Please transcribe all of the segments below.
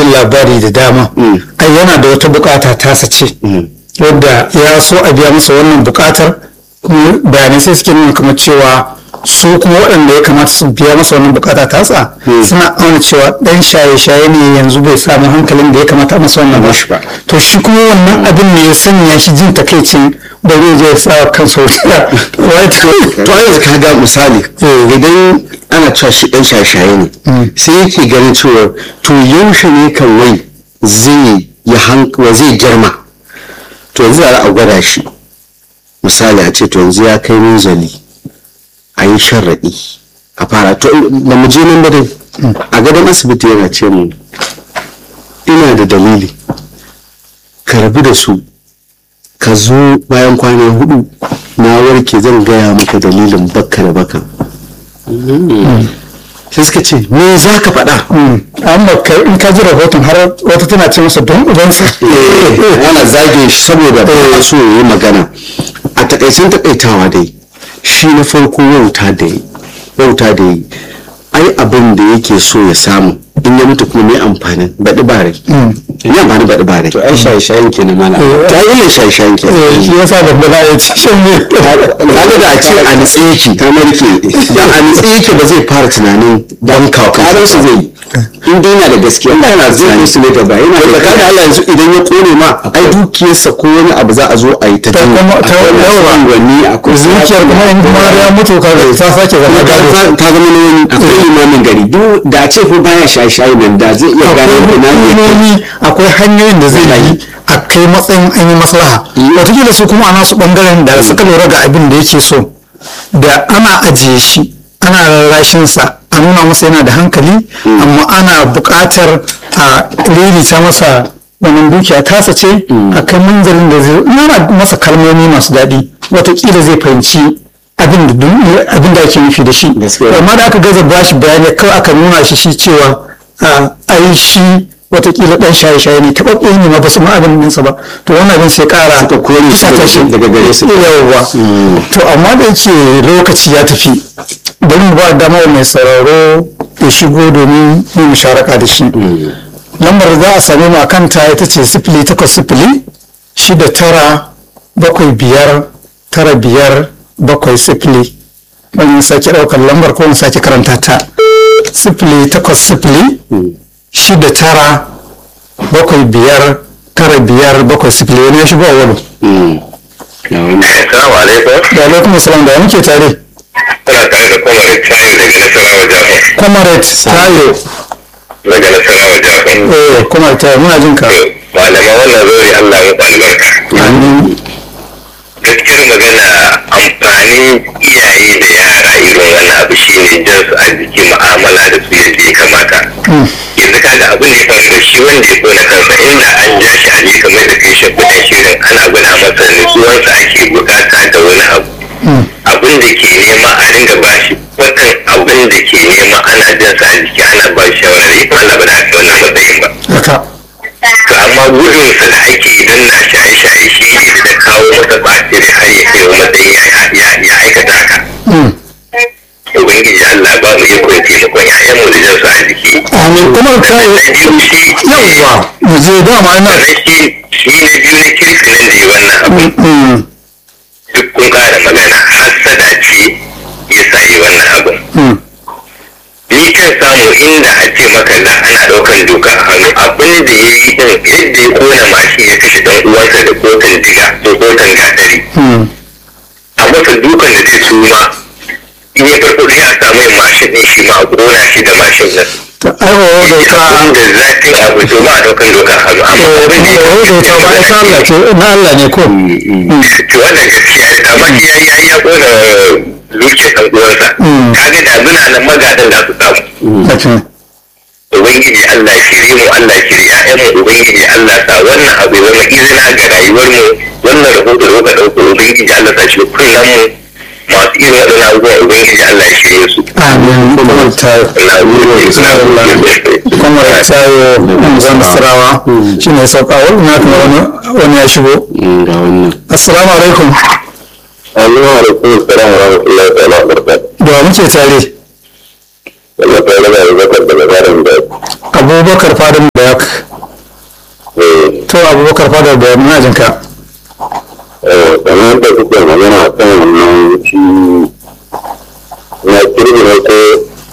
jin labari da dama ai yana da wata bukata tasa ce wadda ya so a biya masa wannan bukatar kuma bayanai sai suke nuna kamar cewa su kuma waɗanda ya kamata su biya masa wannan bukata tasa suna auna cewa ɗan shaye-shaye ne yanzu bai samu hankalin da ya kamata masa wannan ba to shi kuma wannan abin ne ya sanya shi jin takaicin ba zai je ya sa kansa wuta to a yanzu ka ga misali idan ana cewa shi ɗan shaye-shaye ne sai yake ganin cewa to yaushe ne kan wai zai ya hankali zai girma to yanzu za a gwada shi misali a ce to yanzu ya kai minzali a yi sharaɗi a fara to da mu je nan dai a gadon asibiti yana ce mu ina da dalili ka rabu da su ka zo bayan kwana hudu na warke zan gaya maka dalilin bakka da baka sai suka ce me za ka faɗa amma in ka ji rahoton har wata tana ce masa don ubansa ana zage shi saboda ba so yi magana a takaicin takaitawa dai shi na farko wauta da yi wauta da yi ai abin da yake so ya samu in ya mutu kuma mai amfanin baɗi bare ya amfani baɗi bare to ai shaye-shayen ke na mala ta yi ne shaye-shayen ke shi yasa da bala ya ci shan ne kaga da a ce a nitse yake ta marke da a nitse yake ba zai fara tunanin dan kawo karan su zai in dai yana da gaskiya Allah yana zai su ne gaba yana da kaga Allah yanzu idan ya kone ma ai dukiyarsa ko wani abu za a zo a yi ta ta kuma ta yawa wani akwai zuciyar kuma in kuma ya mutu ka ga ta sake zama gado ta zama na wani akwai limamin gari duk da ce ko baya shaye-shaye nan da zai iya gane akwai ina ne hukumomi akwai hanyoyin da zai yi a kai matsayin an yi maslaha wataƙila su kuma a nasu ɓangaren da suka lura ga abin da yake so da ana ajiye shi ana rarrashinsa a nuna masa yana da hankali amma ana buƙatar a ririta masa wannan dukiya tasa ce a kai manzarin da zai nuna masa kalmomi masu daɗi wataƙila zai fahimci abin da dun- abin da ake nufi da shi Gaskiya. amma da aka gaza ba shi bayani kawai aka nuna shi shi cewa a ai shi watakila dan shaye-shaye ne taɓaɓɓe ne ma ba su ma abin ɗinsa ba to wannan abin sai ƙara Suka kore shi fusata daga- daga gare su. yawwa to amma da yake lokaci ya tafi bari mu ba dama wa mai sauraro ya shigo domin mu musharaka da shi lambar da za a same mu a kanta ita ce sifili takwas sifili shida tara bakwai biyar tara biyar bakwai sifili wani sake ɗaukar lambar ko in sake karanta ta sifili takwas sifili shida tara bakwai biyar tara biyar bakwai sifili wani ya shigo a wani Assalamu alaikum. da alaikum salam da muke tare Kuna tare da Comrade Tayo daga Nasarawa Jafin. comrade tayo Daga Nasarawa Jafin. eh comrade tayo muna jin ka Malama wannan zori Allah ya albarka. amin Gaskiyar magana amfanin iyaye da yara irin wannan abu shine jan su a jiki mu'amala da su yadda ya kamata. Yanzu kaga abin da ya faru da shi wanda ya kona kansa inda an ja shi a ne kamar da kai shafuɗan shirin ana gwada masa nutsuwarsa ake bukata da wani abu. abin da ke nema a ringa ba shi watan abin da ke nema ana jin sa a jiki ana ba shi shawara ita Allah ba da aka wannan matsayin ba haka to amma gudun sa da ake idan na shaye shaye shi ne da kawo masa batiri har ya kai wa matsayin ya ya ya aikata haka ubangiji Allah ba mu ikon taimakon ƴaƴan mu da jin sa a jiki amin comrade tayo na biyu shi yawwa mu je dama ina sannan shi shi na biyu na kirkinin da yi wannan abu Mm, duk kun kara magana hasada ce ya sa yi wannan abin mm, ni kan samu inda a ce maka za ana ɗaukar doka a hannu abin da ya yi din yadda ya kona mashin ya kashe dan uwansa da kotun diga ko kotun gatari mm. a masa dukan da zai suma in ya farfaɗo ya samu yin mashin ɗin shi ma a kona shi da mashin nan ta aiwawa da ta abin da zafin abu to ba a ɗaukar doka a hannu amma abin da ya aiwawa da ta ba ita Allah ce na Allah ne ko to wannan gaskiya ne amma shi ya ya ya kona dukiyar ɗan uwansa Mm. kaga da muna nan magadan da su samu Haka. Ubangiji Allah shirye mu Allah shirye ƴaƴan mu Ubangiji Allah sa wannan abu ya zama izina ga rayuwar mu wannan rahoto da muka ɗauko Ubangiji Allah sa shi kullum mu masu irin waɗannan abubuwan Ubangiji Allah ya shirye su. amin comrade tayo Na gode. comrade tayo zan sarawa shi ne sauka wani na kuma wani wani ya shigo ga wannan assalamu alaikum Assalamu alaikum salam wa rahmatullahi ta'ala wa barakatuh. da wa muke tare Wannan ta raba da zakar daga tsarin da abubakar fadin bayak to abubakar fadin bayak muna jin ka kamar da kuke magana a kan wannan shi na kirgi na ko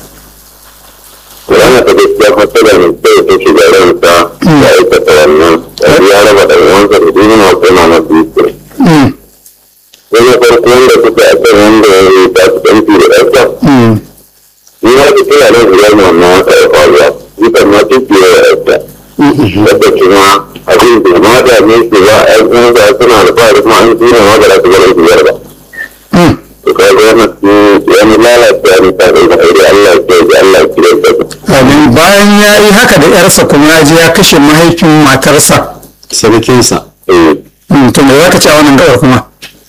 Kurana ta gaskiya fasara ne sai ta shiga ransa ya aikata wannan ya raba da wansa da duniya ko na na biyu Mm, wani farko wanda suka a kan wanda ya yi ta su ɗanfi da ɗansa mm, ni ma ta kira nan zuwa ne wannan wata ya faruwa dukan ma duk da ya ɗansa wadda kuma abin da ma da ne su ba a yankin da suna da fara kuma an tura ma da za su gara su yarda mm. to ka ga wannan su ya mu lalata ni ta da aure Allah ya ce Allah ya kire ta Amin. bayan ya yi haka da yarsa kuma ya je ya kashe mahaifin matarsa sarkinsa eh Mm, to me za ka ce a wannan gabar kuma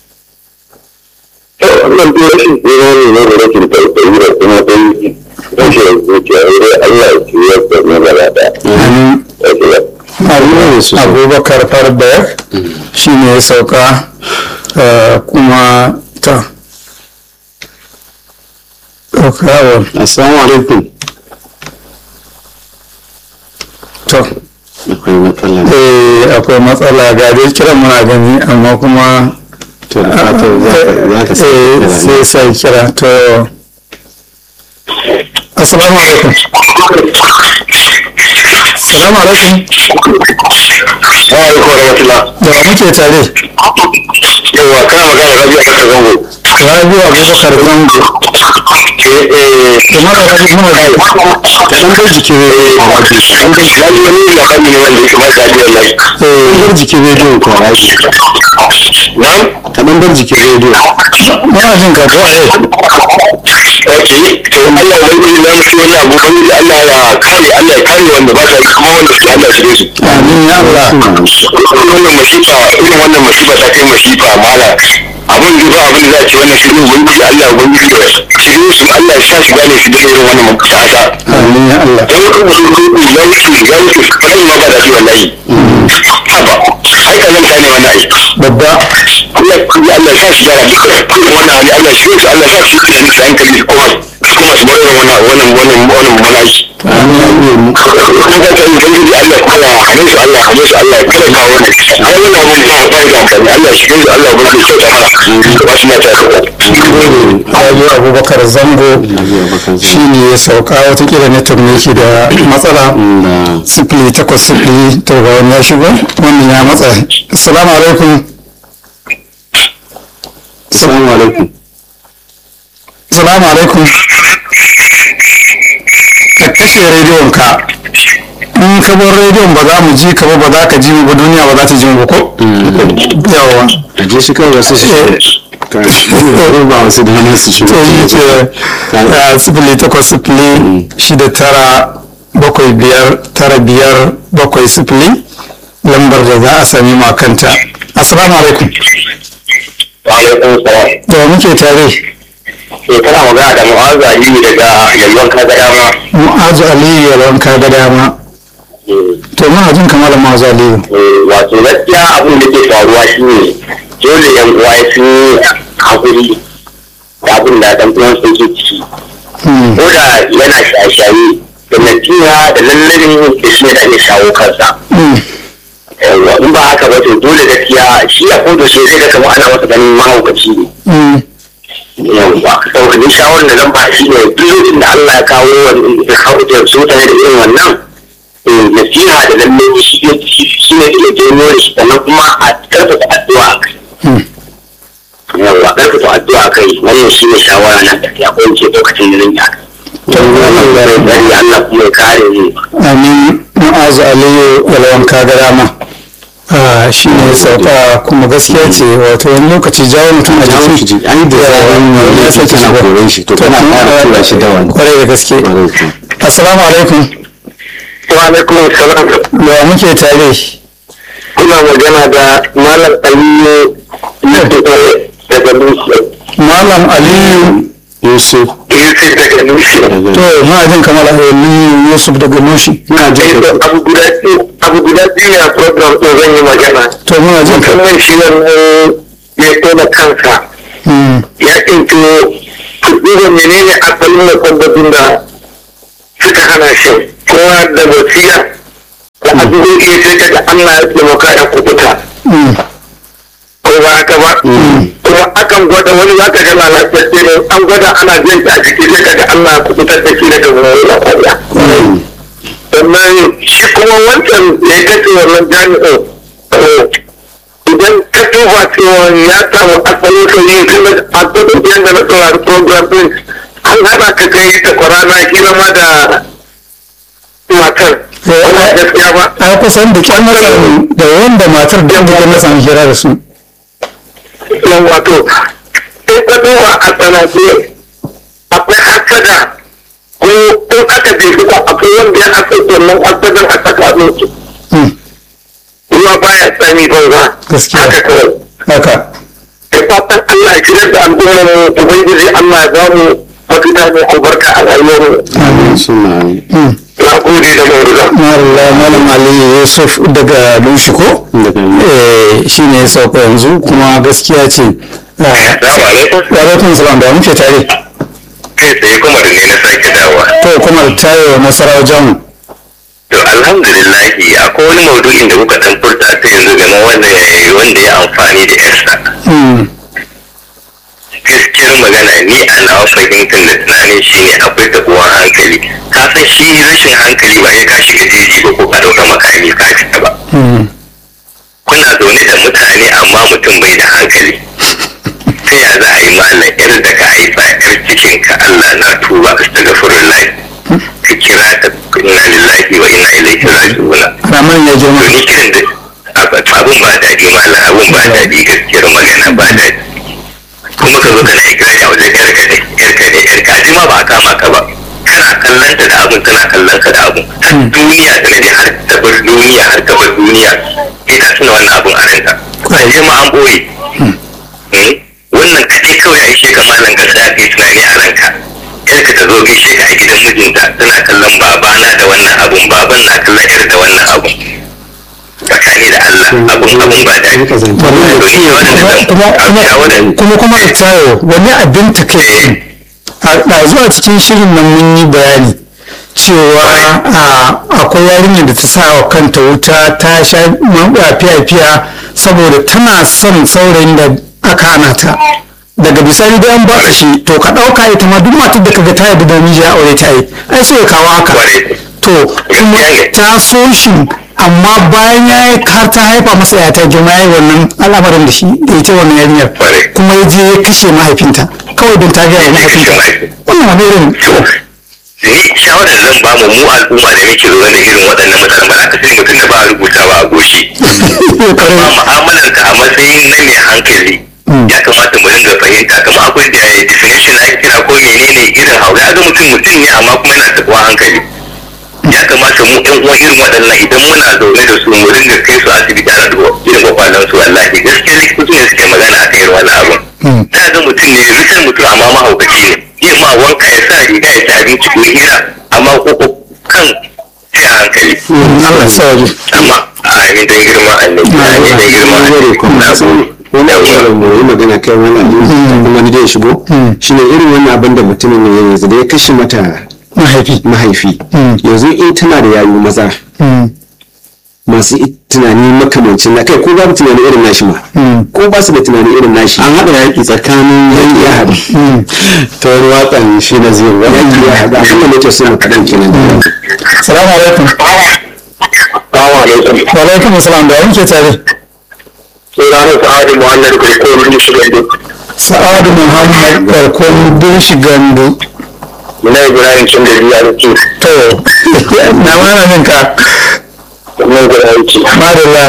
to wannan duk rashin tsira ne ne da rashin tausayi da kuma dai rashin zuciya dai Allah ya kire ta ne gaba da Amin. ya abubakar farbayar shi ne ya sauka eh, kuma ta ɗaukawa assalamu alaikum to akwai matsala eh, akwai matsala ga dai kiran muna gani amma kuma to da fatan za ka eh, sai sai kira to assalamu alaikum assalamu alaikum wa alaikum warahmatullah da wa muke tare yawa kana magana rabi a kasar zango rabiu abubakar zango eh eh kuma da rabiu muna da dan bar jikin rediyo a waje an ga shi wani wani labari ne wanda yake mai daɗi wallahi dan bar jikin rediyo ko a waje na'am ka dan bar jikin rediyo muna jin ka ko eh ok to Allah ya wani na mutu wani abu kan yi Allah ya kare Allah ya kare wanda ba ta yi kuma wanda suke Allah shige su amin ya Allah wannan masifa irin wannan masifa ta kai masifa mala abin da ba abin da za a ce wannan shirin ubangiji Allah ubangiji da shirin su Allah ya sa shi gane shi da irin wannan mafita amin ya Allah don wata mutum kuku ya wuce ya wuce kan ma ba da shi wallahi haba ai ka zanta ne wannan ai babba Allah ya Allah ya sa shi gara duka irin wannan hali Allah shi su Allah ya sa shi tunani su hankali su kuma su kuma su bar irin wannan wannan wannan wannan malaki amin kuma ka ta ubangiji Allah kuma ya hane su Allah ya hane su Allah ya kada ka wannan ai wannan abun ba ba da amfani Allah shi su Allah ubangiji ya kyauta mana ba shi na ta rabiu abubakar zango shi ne ya sauka watakila network ne ke da matsala da sifili takwas sifili to ga wani ya shigo wannan ya matsa assalamu alaikum assalamu alaikum assalamu alaikum ka kashe rediyon ka in ka bar rediyon ba za mu ji ka ba ba za ka ji mu ba duniya ba za ta ji mu ba ko yawa a je shi kawai wasu shi ka ba wasu da hannun su shi to yi ce a sifili takwas sifili shida tara bakwai biyar tara biyar bakwai sifili lambar da za a sami makanta assalamu alaikum wa alaikum salam da wa muke tare to kana magana da mu'azza aliyu daga yalwan kaga dama mu'azu aliyu yalwan ka ga dama to muna jin kamar mu'azu aliyu wato gaskiya abin da ke faruwa shine dole yan uwa sun yi hakuri da abin da dan uwan sun ke ciki Hmm, ko da yana shaye-shaye da nasiha da lallabin da shi ne da iya shawo kansa hmm, yawwa in ba haka ba to dole gaskiya shi a koda shi zai ga kamar ana masa ganin mahaukaci ne hmm, yawwa saboda ni shawarar da zan ba shi ne duk lokacin da Allah ya kawo wani ya kawo da su tare da irin wannan eh, nasiha da lallabi shi ne shi ne ke janyo da shi sannan kuma a karfafa addu'a a kai hmm. yawwa karfafa addu'a a kai wannan shi ne shawara na tafiya ko in ce lokacin da zan yi haka To, bari Allah kuma ya kare mu amin mu'azu aliyu yalwan ka ga dama Ah, shi ne sauka kuma gaskiya ce wato wani lokaci jawo mutum a jawo shi jiki ji- ai da zaran wani ya sake kana shiga. koyon shi to kana kuma, ƙara tura shi da wani. kwarai da gaske Ƙwarai kuwa. assalamu alaikum wa alaikum salam da wa muke tare kuna magana da malam aliyu na daga dutse malam aliyu yusuf yusuf daga dutse to muna jin kamar aliyu yusuf daga nushi ina jin ka abu guda biyu abu guda biyu ne a program ɗin zan yi magana to muna jin ka musamman shi wannan ya tona kansa Hmm, ya ɗinto kuɗi da menene asalin musabbabin da suka hana shi kowa da basira da addu'o'i sai ka ga Allah ya taimaka ya kubuta ko ba haka ba kuma akan gwada wani za ka ga lalatacce ne an gwada ana jin ta a jiki sai ka ga Allah ya kubutar da shi daga wani lafiya sannan shi kuma wancan da ya kace wannan jami'in idan ka duba cewa ya samu asalin sauyi tun da a gudun yadda na saurari program din an haɗa ka kai ta kwarana kila ma da matar wannan gaskiya ba a kusan da kyan matsayin da wanda matar da yadda na samu hira da su yan wato in ka duba a sanace akwai hasada ko in aka je ba akwai wanda ya hasa wannan hasadar a tsakanin su ruwa baya tsami banza Gaskiya. haka kawai haka da fatan Allah ya shirar da al'ummar mu ubangiji Allah ya ba mu mafita mai albarka a rayuwar mu amin suna amin na gode da mawuza Marla Malam Ali Yusuf daga Lushiko Daga eh shi ne ya sauka yanzu kuma gaskiya ce Ah, Assalamu alaikum wa alaikum salam da muke tare kai tsaye kuma da ne na sake dawa to kuma tayo nasarawa jamu to alhamdulillahi akwai wani maudu'in da kuka dan furta ta yanzu game wanda ya wanda ya amfani da yarsa Mm, gaskiyar magana ni a nawa fahimtar da tunanin shi ne akwai tabuwan hankali ka san shi rashin hankali ba ya ka shiga jeji ba ko ka ɗauka makami ka fita ba mm, kuna zaune da mutane amma mutum bai da hankali ta ya za a yi malam yar da ka haifa yar cikin ka Allah na tuba astaghfirullah ka kira ta inna lillahi wa inna ilaihi raji'un Rahman ya girma to ni kiran da ab- abun ba daɗi malam abun ba daɗi gaskiyar magana ba daɗi kuma ka zo kana ikirari a wajen yarka ne yarka ne yarka a ma ba a kama ka ba kana kallon ta da abun tana kallon ka da abun har duniya ta naje har ta bar duniya har ta bar duniya sai ta tuna wannan abun a ranta a je ma an boye Eh, wannan kaɗai kawai a ishe ka malam ka sa kai tunani a ranka yarka ta zo gaishe ka a gidan mijinta tana kallon babana da wannan abun baban na kallon yar da wannan abun tsakani da Allah abun abun ba daɗi Haka zan Wallahi, To, ni wannan da zan- kuma a- a wannan- kuma kuma da tayo wani abin takaici a ɗazu a cikin shirin nan mun yi bayani cewa a, akwai yarinyar da ta sa wa kanta wuta ta sha maɓa fiya-fiya saboda tana son saurayin da aka hana ta daga bisani da an baka shi to ka ɗauka ita ma duk matar da kaga ta yarda da miji ya aure ta yi ai so ya kawo haka Kwarai. to kuma ta so shi amma bayan ya yi har ta haifa masa ya ta girma ya yi wannan al'amarin da shi da ita wannan yarinyar Kwarai. kuma ya je ya kashe mahaifinta kawai don ta gaya wa mahaifinta wannan wani irin ni shawarar da zan ba mu mu al'umma da muke zaune da irin waɗannan mutanen ba za ka sai mutum da ba a rubuta ba a goshi amma mu'amalar ka a matsayin na mai hankali ya kamata mu dinga fahimta kamar akwai da definition da ake kira ko menene irin haure ga mutum mutum ne amma kuma yana taɓa hankali ya kamata mu ɗan uwan irin waɗannan idan muna zaune da su mu dinga kai su asibiti ana duba irin kwakwalen su wallahi gaskiya likitoci ne suke magana a kan irin wannan abun ta ga mutum ne rikin mutum amma mahaukaci ne yin ma wanka ya sa riga ya ci abinci ko hira amma ko ko kan sai a hankali Allah ya sa waje amma a amin don girma annabi amin don girma Wani kuma annabi sun- wani abu da mu yi magana kai wani abu kafin wani da ya shigo shine irin wannan abin da mutumin ne yanzu da ya kashe mata mahaifi mahaifi yanzu in tana da yayu maza masu i- tunani makamancin na kai ko babu tunani irin nashi ma ko ba su da tunani irin nashi an haɗa yaƙi tsakanin yaƙi ya haɗu ta wani waƙan shi na zai wani yaƙi ya haɗu abin da nake so mu kaɗan kenan salamu alaikum Assalamu alaikum. wa alaikum salam da yanke tare Sunana Sa'adu Muhammad Kirkon Michigan. sa'adu muhammad barkon birshi gandu Muna Ibrahim cin da biya da ke. to na mana ninka Wannan guda yake. madalla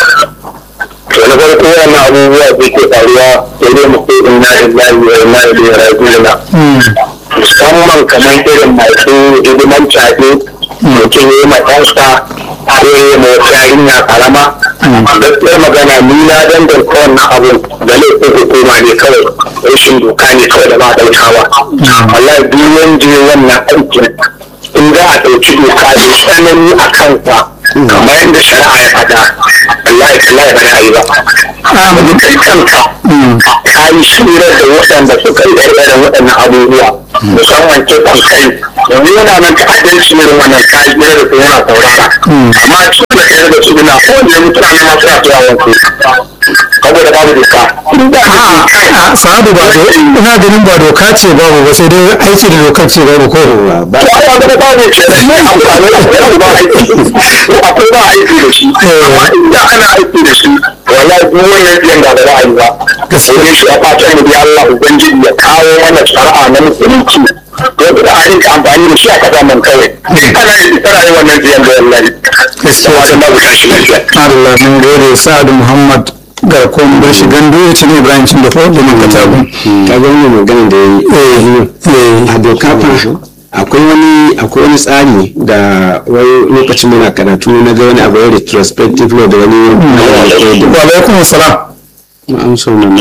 To na farko wannan abubuwa da ke faruwa sai dai mu sai inna lillahi wa inna ilaihi raji'un. Musamman kamar irin masu hidiman caɗe mutum ya yi ma ɗansa ko ya yi ma wata yarinya karama. Gaskiyar magana ni na danganta wannan abun da laifin hukuma ne kawai rashin doka ne kawai da ba a ɗaukawa. Wallahi duk wanda ya wannan aikin in za a ɗauki doka da tsanani a kansa kamar yadda shari'a ya faɗa wallahi wallahi ba na yi ba amma kai kanka ka yi shira da waɗanda suka yi irin waɗannan abubuwa musamman kisan kai yanzu yana nan ta'addanci irin wannan kayan da su yana saurara amma cikin da kai da su na kowane mutane ma suna zuwa wanku saboda babu doka a sahabu ba do ina ganin ba doka ce babu ba sai dai aiki da dokar ce babu ko ba to ai wanda babu ke da ne amfani da akwai ba aiki akwai ba aiki da shi amma inda ana aiki da shi wallahi duk wannan biyan da ba a yi ba gaskiya shi a fatan mu ya Allah ubangiji ya kawo mana shari'a na musulunci to da a rinka amfani da shi a kasa man kawai ana yi tsara yi wannan biyan da wallahi gaskiya da babu tashi lafiya Allah mun gode Sa'adu Muhammad garkon bar shi gandu ya ci ne Ibrahim cin da ko da mun katabu ka ga wannan magana da yayi a doka fa akwai wani akwai wani tsari da wani lokacin muna karatu na ga wani abu retrospective law da wani wa alaikum salam an so nan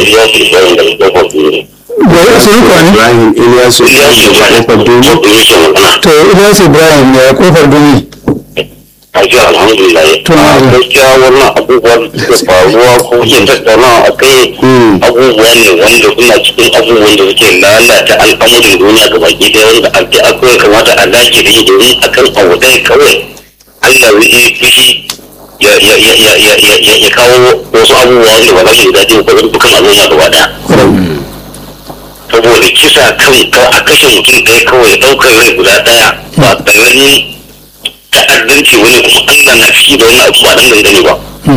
da ya sun kwani Ibrahim Ilyasu kofar duniya to Ilyas Ibrahim ya kofar duni Aji alhamdulillah. To, na ji. gaskiya wannan abubuwan da suke faruwa ko ke tattaunawa a kai abubuwa ne wanda suna cikin abubuwan da suke lalata al'amuran duniya ga baki ɗaya wanda ake akwai kamata a dace da shi domin akan abu ɗaya kawai Allah zai yi fushi ya ya ya ya ya ya ya ya kawo wasu abubuwa wanda ba za su yi daɗi ba ga dukkan al'umma gaba ɗaya. saboda kisa kan ka a kashe mutum ɗaya kawai ɗaukar rai guda ɗaya ba ƙaramin ta'addanci wani kuma Allah na ciki da wani abu ba nan dangane ba.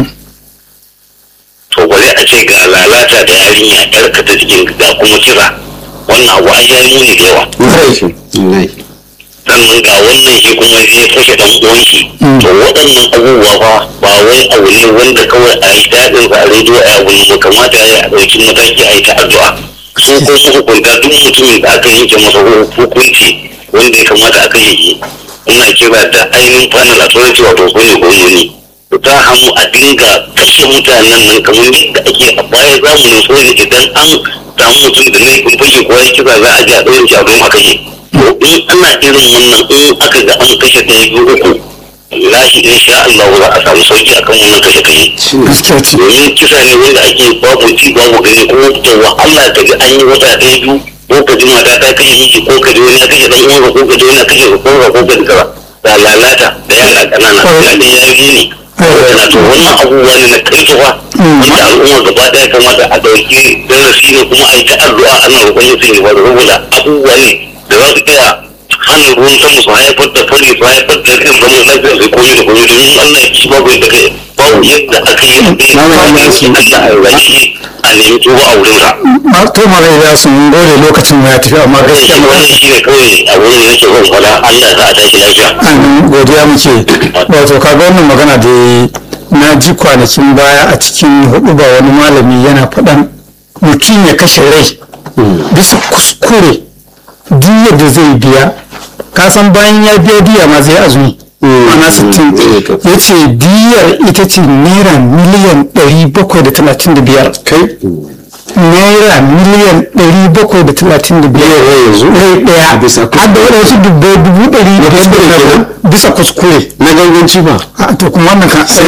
To bari a ce ga lalata da yarinya ƴarka ta cikin ga kuma kisa wannan abu ai ya yi muni da yawa. wallahi Sannan ga wannan shi kuma zai kashe ɗan uwan shi. To waɗannan abubuwa fa ba wai abu ne wanda kawai a yi daɗin sa a rediyo a abu ne ba kamata a yi a ɗauki mataki a yi ta addu'a. Su ko hukunta duk mutumin da aka yanke masa hukunci wanda ya kamata a kashe shi. ina kira da ainihin panel authority wato su ne gwamnoni su ta hannu a dinga kashe mutanen nan kamar yadda ake a baya zamanin soja idan an samu mutum da laifin fashe ko ya kisa za a ji a ɗaurin shi a don a kashe to in ana irin wannan in aka ga an kashe ɗaya biyu uku lahi in sha Allah za a samu sauki akan wannan kashe kashe gaskiya ce domin kisa ne wanda ake babu ci babu gani ko da wahala ka ga an yi wata ɗaya biyu ko ka ji mata ta kashe miji ko ka ji wani ya kashe dan uwanka ko ka ji wani ya kashe ka ko ka ko ka ji kaza da lalata da yara ƙanana da da ya yi ne yana to wannan abubuwa ne na karfafa wanda al'umma gaba ɗaya kamata a ɗauki darasi ne kuma a yi ta addu'a ana roƙon mutum ya faru saboda abubuwa ne da za su iya hana ruwan sama su haifar da fari su haifar da irin zaman lafiya su koyi da koyi domin Allah ya ci babu yadda kai babu yadda aka yi da ya ci Allah a rage a nemi tuba a wurinsa. Ma- to mara ya sun gode lokacin ya tafi amma gaskiya Shi wannan shi ne kawai a wurin da nake son faɗa Allah za a tashi lafiya. an godiya muke wato kaga wannan magana da na ji kwanakin baya a cikin hudu ba wani malami yana faɗan mutum ya kashe rai bisa kuskure diyar da zai biya kasan bayan ya biya diya ma zai azumi ana sittin ya ce diyar ita ce naira miliyan 735 kai naira miliyan 735 yanzu rai daya bisa kuskure. har da waɗansu dubbai dubu ɗari da kuskure biyar kenan? bisa kuskure na ganganci ba a to kuma wannan kan sai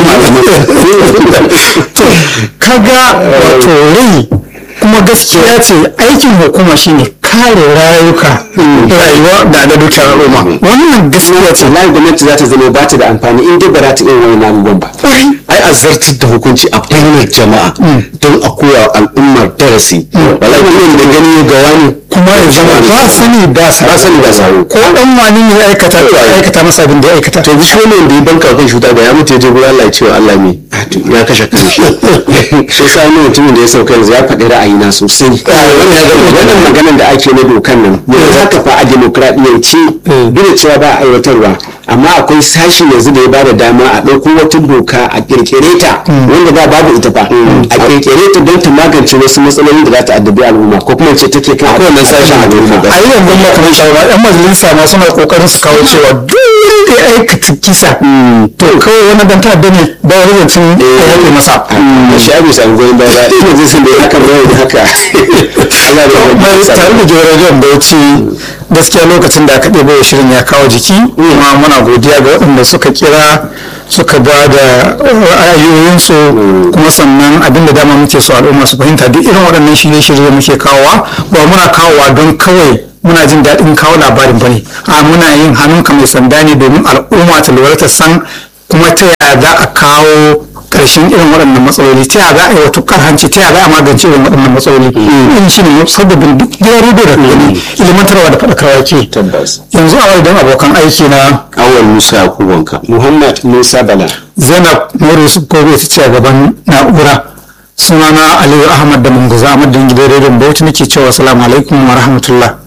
to kaga wato rai kuma gaskiya ce aikin hukuma shine kare rayuka rayuwa da da dukiyar al'umma wannan gaskiya ce wallahi gwamnati za ta zama ba ta da amfani in dai ba za ta iya wani abubuwan ba ai a zartar da hukunci a bainar jama'a don a koya wa al'ummar darasi wallahi wannan da gani ga wani kuma ya zama ba sani ba sa ba sani ba sabo ko dan wani ne ya aikata to ya aikata masa abin da ya aikata to shi wannan da ya banka kan shuta ba ya mutu ya je gurin Allah ya ce wa Allah me ya kashe kanshi shi sa wani mutumin da ya sauka yanzu ya faɗi ra'ayina sosai wannan maganar da ake na dokan nan yanzu haka fa a demokradiyyance duk da cewa ba a aiwatarwa amma akwai sashi yanzu da ya bada dama a ɗauko wata doka a kirkire ta wanda ba babu ita fa a kirkire ta don ta magance wasu matsaloli da za ta addabi al'umma ko kuma ce take kan wannan sashen a doka a yi yanzu ma kamar shawara yan majalisa ma suna kokarin su kawo cewa duk wanda ya aikata kisa to kawai wani dan ta'adda ne ba wani zancen ya yafe masa shi abu samu goyon baya ba ina jin sun da ya haka bayan da haka Allah ya Mai rahama tare da jiragen bauchi gaskiya lokacin da aka ɗebo shirin ya kawo jiki kuma muna godiya ga waɗanda suka kira suka ba da ra'ayoyinsu kuma sannan abin da dama muke so al'umma su fahimta duk irin waɗannan shirye-shirye muke kawowa ba muna kawowa don kawai muna jin daɗin kawo labarin bane a muna yin hannunka mai sanda ne domin al'umma ta lura ta san kuma ta yaya za a kawo ƙarshen irin waɗannan matsaloli ta yaya za a yi wa tukar hanci ta yaya za a magance irin waɗannan matsaloli in shi ne sababbin duk gidan rediyo da gani ilimantarwa da faɗakarwa ke tabbas yanzu a wajen abokan aiki na awal musa yakubanka muhammad musa bala zainab nuru yusuf kobe ta ce a gaban na'ura sunana aliyu ahmad da munguza ahmad da gidan rediyon bauchi nake cewa salamu alaikum wa rahmatullah